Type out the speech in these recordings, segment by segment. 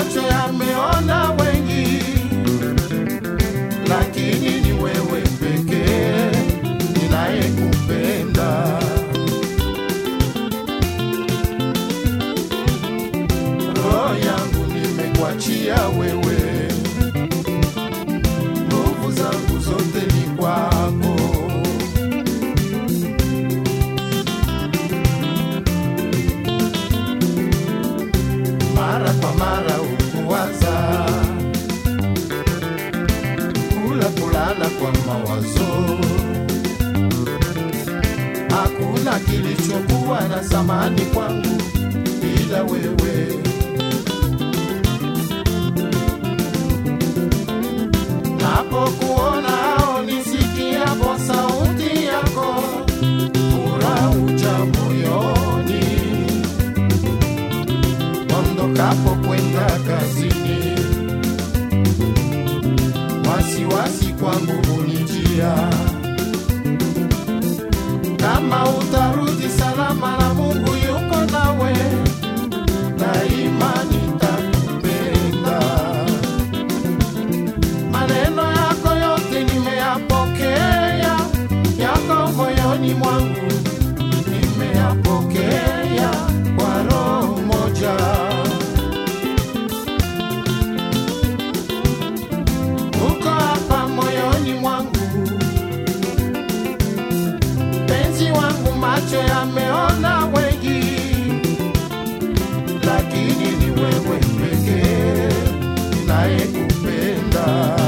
macho yameona wengi, lakini ni wewe pekee ninayekupenda. Roho yangu nimekuachia wewe, nguvu zangu zote ni kwako. mara kwa mara ukuwaza kula kulala kwa mawazo, hakuna kilichokuwa na samani kwangu ila wewe. Napokuona au nisikiapo sauti yako, furaha uja moyoni ondokapo kwenda kazini, wasiwasi kwangu hunijia, kama utarudi salama na Mungu yuko nawe, daima nitakupenda. Maneno yako yote nimeyapokea, yako moyoni mwangu nimeyapokea kwa roho moja. Uko hapa moyoni mwangu, penzi wangu, macho yameona wengi, lakini ni wewe pekee ninayekupenda.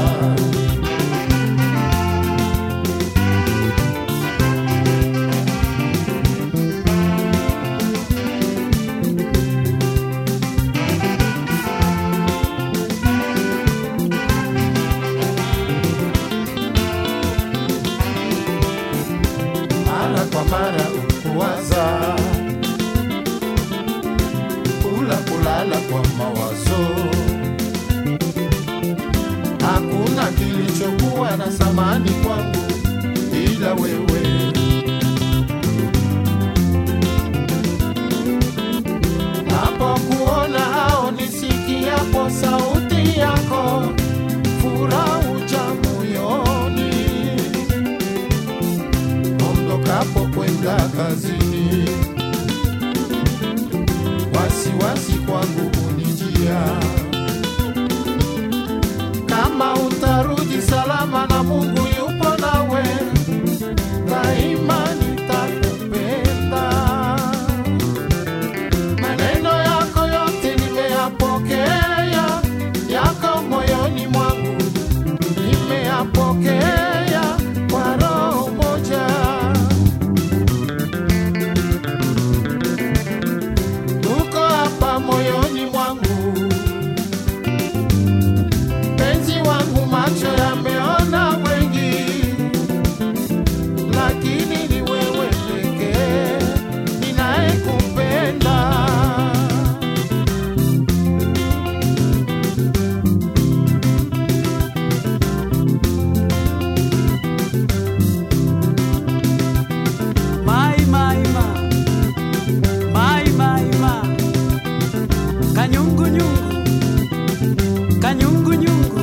mara kwa mara ukuwaza kula kulala kwa mawazo, hakuna kilichokuwa na samani kwangu ila wewe. Napokuona au nisikiapo sauti yako, furaha uja moyoni ondokapo kwenda kazini, wasiwasi kwangu hunijia, kama utarudi salama na Mungu yupo nawe, daima nitakupenda. Maneno yako yote nimeyapokea, yako moyoni mwangu nimeyapokea kwa roho moja. Uko hapa moyoni mwangu, penzi wangu, macho yameona wengi, lakini ni wewe pekee ninayekupenda. Mai, mai, ma. Mai, mai, ma. Kanyungu, nyungu. Kanyungu, nyungu.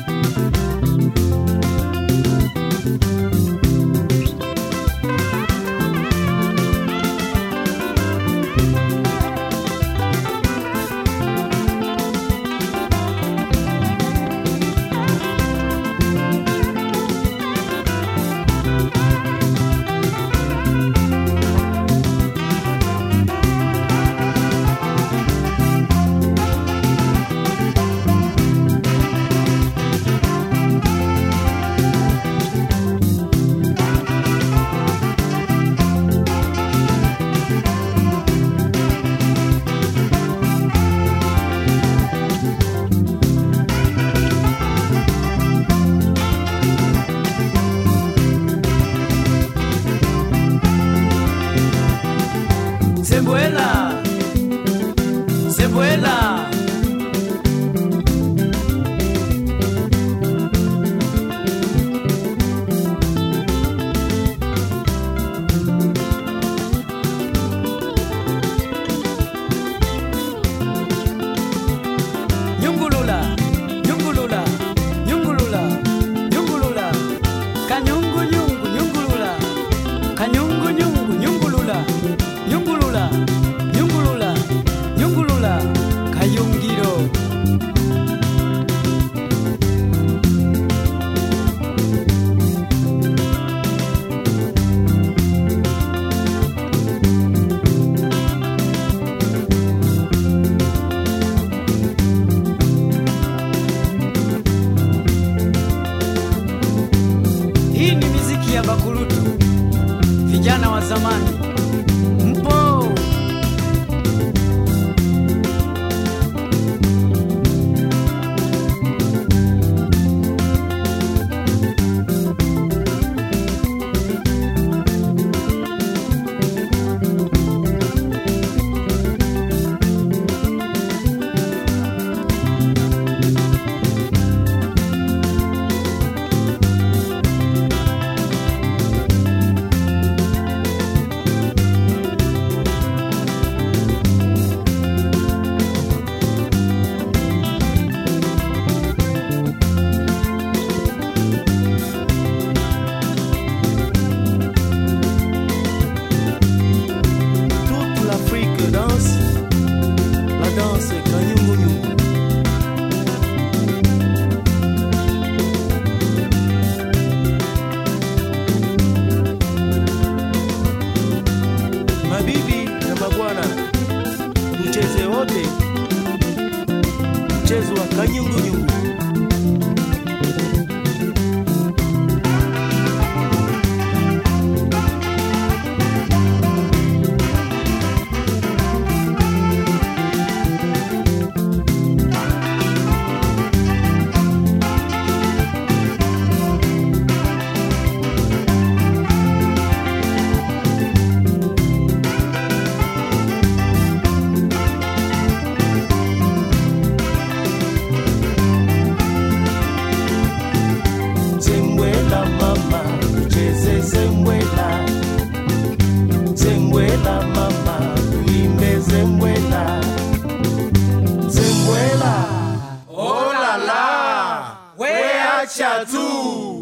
Sembuela. Sembuela. ya Bakurutu, vijana wa zamani, mpo Toute l'Afrique danse la danse Kanyungu-Nyungu. Mabibi na mabwana, tucheze wote mchezo wa Kanyungu-Nyungu. Zembwela mama, tucheze zembwela. Zembwela mama, tuimbe zembwela. Zembwela. Oh la la, we acha tu.